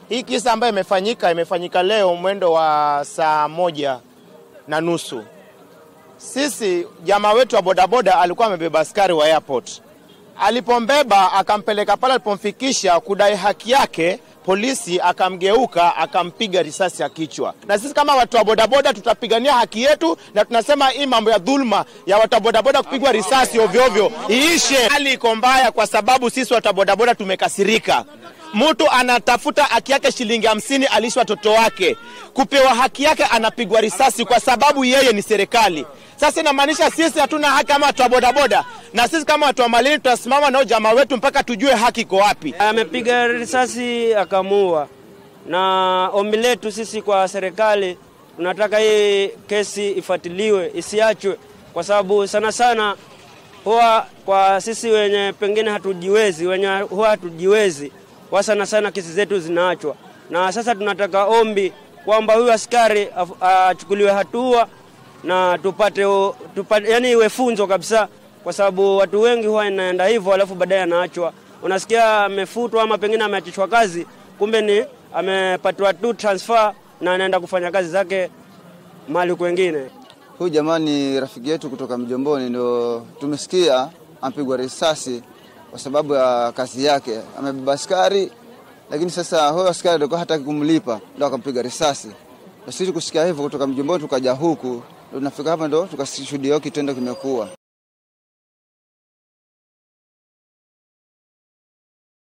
Hii kisa ambayo imefanyika imefanyika leo mwendo wa saa moja na nusu. Sisi jamaa wetu wa bodaboda alikuwa amebeba askari wa airport, alipombeba akampeleka pale, alipomfikisha kudai haki yake polisi akamgeuka akampiga risasi ya kichwa. Na sisi kama watu wa bodaboda tutapigania haki yetu, na tunasema hii mambo ya dhulma ya watu wa bodaboda kupigwa risasi ovyo ovyo iishe. Hali iko mbaya kwa sababu sisi watu wa bodaboda tumekasirika. Mtu anatafuta haki yake shilingi hamsini alishi watoto wake, kupewa haki yake anapigwa risasi kwa sababu yeye ni serikali. Sasa inamaanisha sisi hatuna haki kama watu wa bodaboda, na sisi kama watu wa Malindi tutasimama nao jamaa wetu mpaka tujue haki iko wapi. Amepiga risasi akamuua, na ombi letu sisi kwa serikali, tunataka hii kesi ifuatiliwe, isiachwe, kwa sababu sana sana huwa kwa sisi wenye pengine hatujiwezi, wenye huwa hatujiwezi, kwa sana sana kesi zetu zinaachwa, na sasa tunataka ombi kwamba huyu askari achukuliwe hatua na tupate, tupate yani iwe funzo kabisa, kwa sababu watu wengi huwa inaenda hivyo, alafu baadaye anaachwa. Unasikia amefutwa ama pengine ameachishwa kazi, kumbe ni amepatiwa tu transfer na anaenda kufanya kazi zake mahali kwengine. Huyu jamaa ni rafiki yetu kutoka Mjomboni, ndio tumesikia ampigwa risasi kwa sababu ya kazi yake. Amebeba askari, lakini sasa huyo askari alikuwa hataki kumlipa, ndio akampiga risasi. Sisi kusikia hivyo kutoka Mjomboni tukaja huku tunafika hapa ndo tukashuhudia kitendo kimekuwa.